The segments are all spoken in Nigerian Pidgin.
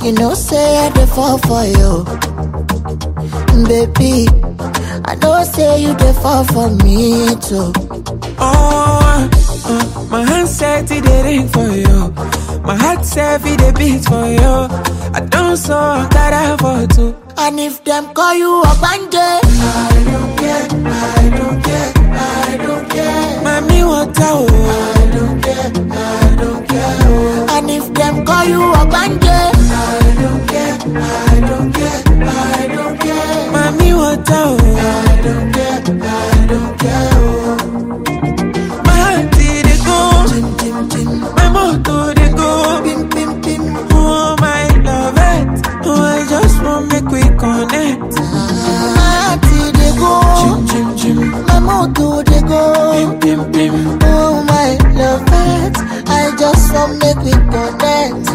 You know, say I dey fall for you. Baby, I know say you dey fall for me too. Oh, uh, my hand said it dey ring for you. My heart said it dey beat for you. I don't so that for two. And if them call you a bandit, I don't care, I don't care, I don't care. Mami water oh. I don't care, I don't care. oh. And if them call you a bandit, I don't care, I don't care, I don't care. Mami water oh. I don't care, I don't care. oh. My heart did it go. Tim, tim, tim, My motor dey go. pim, pim, pim. Oh my love it. Oh I just want make we connect. My heart dey go, Chim chim chim. my motor dey go. Pim pim pim. Oh my love it, I just want make we connect.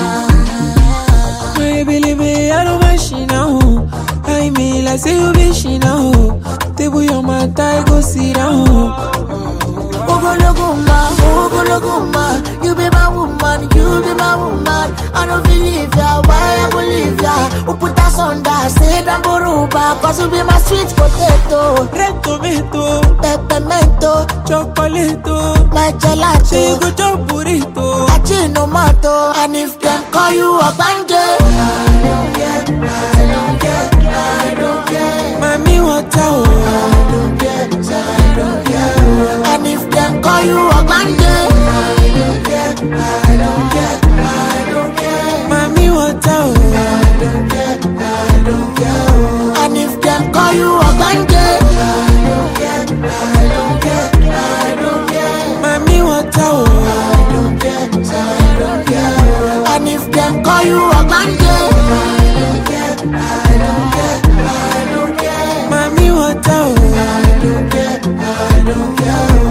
My baby, I don't mind she now. I mean, like say you be she now. Table your mat, I go sit down. Ogologo ma, ogologo ma, you be my woman, you be my woman. I don't believe ya, why I believe ya? Who put us on that, say that boruba, cause you be my sweet potato, Red tomato, peppermento, chocolate, my say you gelato, go chop burrito. achinomato, and if them call you a bandit, I don't care, I don't care, I don't care. Mami water, oh. I don't care, I don't care. And if them call you a bandit, I don't care, I don't care, I don't care. Mami water, oh. I don't care, I don't care. And if them call you a bandit, I don't care, I don't care, I don't care. Mami water, oh. I don't care, I don't care. And if them call you a bandit, I don't care, I don't care, I don't care. Mami water, oh. I don't care, I don't care.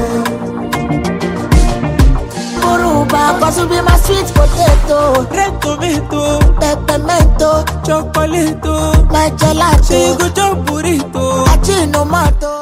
Boruba, cause you be my sweet potato, Red tomato, peppermento, chocolate, my say you gelato, go chop burrito. achinomato.